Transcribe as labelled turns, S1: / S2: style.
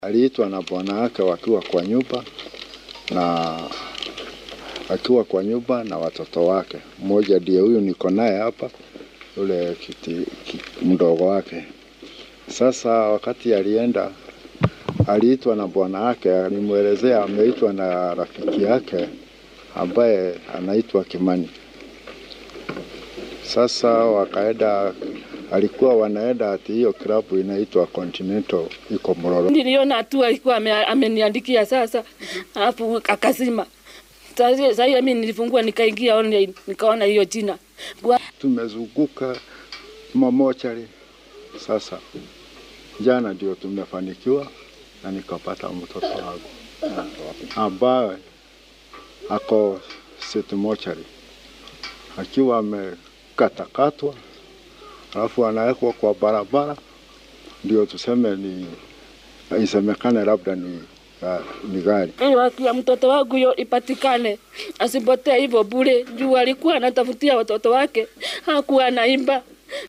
S1: Aliitwa na bwana wake wakiwa kwa nyumba na akiwa kwa nyumba na watoto wake. Mmoja ndiye huyu niko naye hapa, yule kiti, ki, mdogo wake. Sasa wakati alienda, aliitwa na bwana wake, alimwelezea ameitwa na rafiki yake ambaye anaitwa Kimani. Sasa wakaenda, alikuwa wanaenda ati hiyo klabu inaitwa Continental iko Mlolongo.
S2: Niliona tu alikuwa ame- ameniandikia sasa, alafu akazima. Sasa sasa mimi nilifungua nikaingia online nikaona hiyo jina. Bwa-
S1: Tumezunguka mamochari. Sasa jana ndio tumefanikiwa na nikapata mtoto wangu ambaye ako City Mochari akiwa amekatakatwa, alafu anawekwa kwa barabara, ndio tuseme ni isemekane labda ni, uh, ni gari
S2: Ili haki ya mtoto wangu hiyo ipatikane, asipotee hivyo bure, juu alikuwa anatafutia watoto wake, hakuwa anaimba.